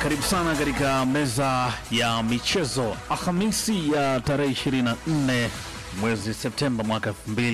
karibu sana katika meza ya michezo Alhamisi ya tarehe 24 mwezi Septemba mwaka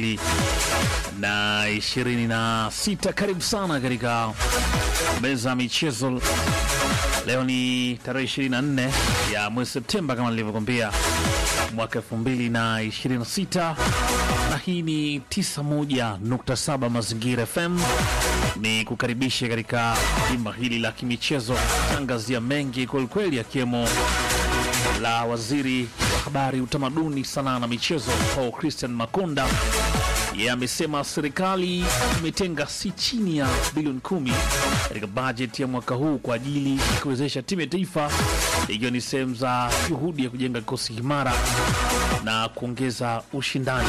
2026. Karibu sana katika meza ya michezo. Leo ni tarehe 24 ya mwezi Septemba kama nilivyokwambia mwaka 2026, na hii ni 91.7 Mazingira FM ni kukaribisha katika jimba hili la kimichezo tangazia mengi kwelikweli, akiwemo la waziri wa habari, utamaduni, sanaa na michezo Paul Christian Makonda. Yeye amesema serikali imetenga si chini ya bilioni kumi katika bajeti ya mwaka huu kwa ajili ya kuwezesha timu ya taifa, ikiwa ni sehemu za juhudi ya kujenga kikosi imara na kuongeza ushindani.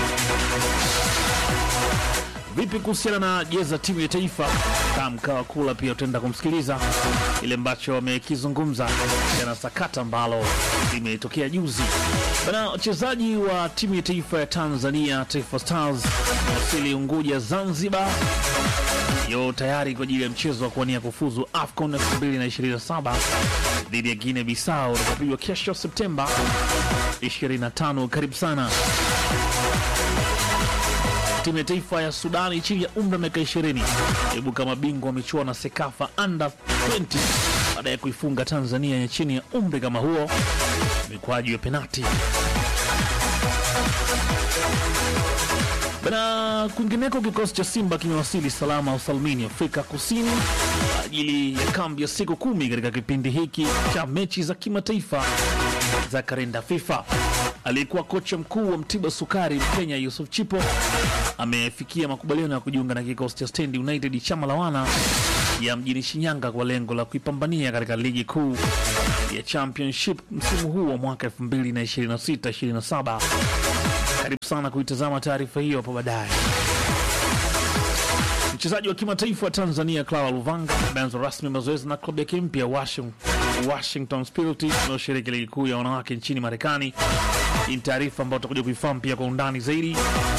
Vipi kuhusiana na jezi za timu ya taifa? Kamkawa kula pia utaenda kumsikiliza ile ambacho amekizungumza na sakata ambalo limetokea juzi bana. Wachezaji wa timu ya taifa ya Tanzania, Taifa Stars, wasili Unguja, Zanzibar, yo tayari kwa ajili ya mchezo wa kuwania kufuzu AFCON 2027 dhidi ya Guinea Bissau utakapigwa kesho Septemba 25. Karibu sana timu ya taifa ya Sudani chini ya umri wa miaka 20 ibuka mabingwa wa michuano na Sekafa under 20 baada ya kuifunga Tanzania ya chini ya umri kama huo mikwaju ya penati. Bana, kwingineko kikosi cha Simba kimewasili salama usalmini Afrika Kusini kwa ajili ya kambi ya siku kumi katika kipindi hiki cha mechi za kimataifa za kalenda FIFA. Aliyekuwa kocha mkuu wa Mtibwa Sukari Mkenya Yusuf Chipo amefikia makubaliano ya kujiunga na kikosi cha Stand United chama la wana ya mjini Shinyanga kwa lengo la kuipambania katika ligi kuu ya Championship msimu huu wa mwaka 2026-27. Karibu sana kuitazama taarifa hiyo hapo baadaye. Mchezaji wa kimataifa wa Tanzania Clara Luvanga ameanza rasmi mazoezi na klabu yake mpya Washington, Washington Spirit inayoshiriki ligi kuu ya wanawake nchini Marekani. Hii ni taarifa ambayo tutakuja kuifahamu pia kwa undani zaidi.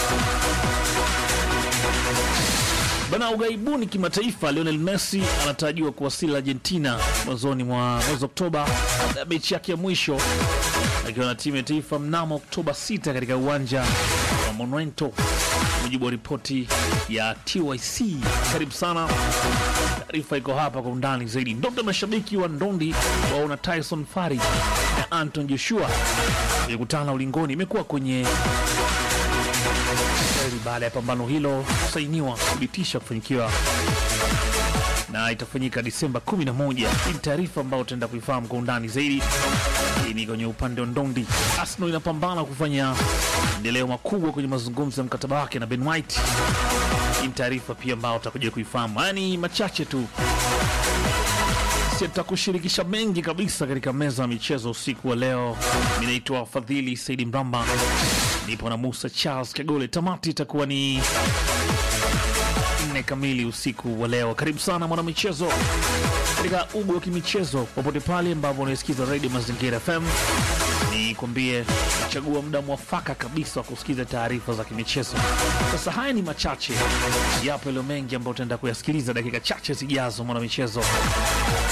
Bana, ughaibuni kimataifa, Lionel Messi anatarajiwa kuwasili Argentina mwanzoni mwa mwezi Oktoba baada ya mechi yake ya mwisho akiwa na timu ya taifa mnamo Oktoba 6 katika uwanja wa Monumento, mujibu wa ripoti ya TYC. Karibu sana, taarifa iko hapa kwa undani zaidi. Ndoto ya mashabiki wa ndondi waona Tyson Fury na Anton Joshua ilikutana ulingoni imekuwa kwenye baada ya pambano hilo kusainiwa kuthibitisha kufanyikiwa na itafanyika Disemba 11. Hii ni taarifa ambayo utaenda kuifahamu kwa undani zaidi. Hii ni kwenye upande wa ndondi. Arsenal inapambana kufanya endeleo makubwa kwenye mazungumzo ya mkataba wake na Ben White. Hii ni taarifa pia ambayo utakuja kuifahamu. Haya ni machache tu, sitakushirikisha mengi kabisa katika meza ya michezo usiku wa leo. Mi naitwa Fadhili Saidi Mramba, nipo na Musa Charles Kagole. Tamati itakuwa ni nne kamili usiku wa leo. Karibu sana mwanamichezo katika ugo wa kimichezo popote pale ambapo unaisikiza redio Mazingira FM. Ni kwambie nachagua muda mwafaka kabisa wa kusikiza taarifa za kimichezo. Sasa haya ni machache, yapo yaliyo mengi ambayo utaenda kuyasikiliza dakika chache zijazo. Mwanamichezo